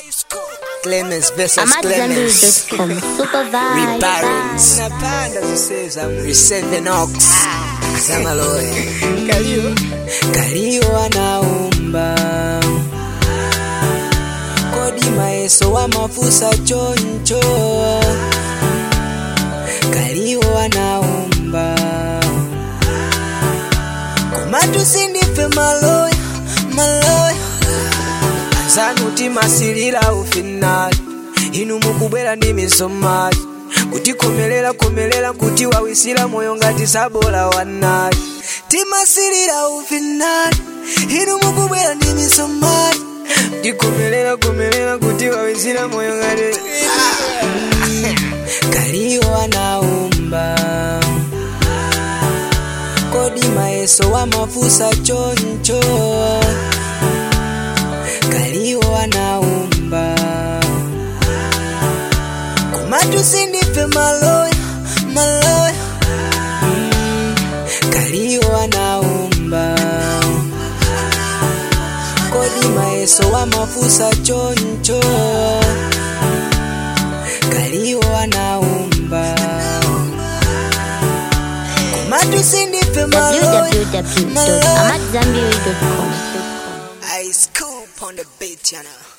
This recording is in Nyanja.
Clemens versus Clemens. AmadZambiri.com. Super vibe. Rebarons. Receiving ox. Samaloe. Kalio. Kalio anaumba. Kodi maeso wa mafusa choncho. Kalio anaumba. Komatu sindife maloya, maloya. Anzanuti masilira ufinali. Inu mukubwera ndi misomali. Kutikomerera komerera kuti wawisira moyo ngati sabola wanali. Timasilira ufinali. Inu mukubwera ndi misomali. Kutikomerera komerera kuti wawisira moyo ngati Kalio anaumba kodi maeso wa mafusa choncho Kalio anaumba komatu sindife maloya maloya Mm, Kalio anaumba kodi maeso wa mafusa choncho Kalio anaumba komatu sindife maloya www.amadzambiri.com. I scoop on the beat, you know.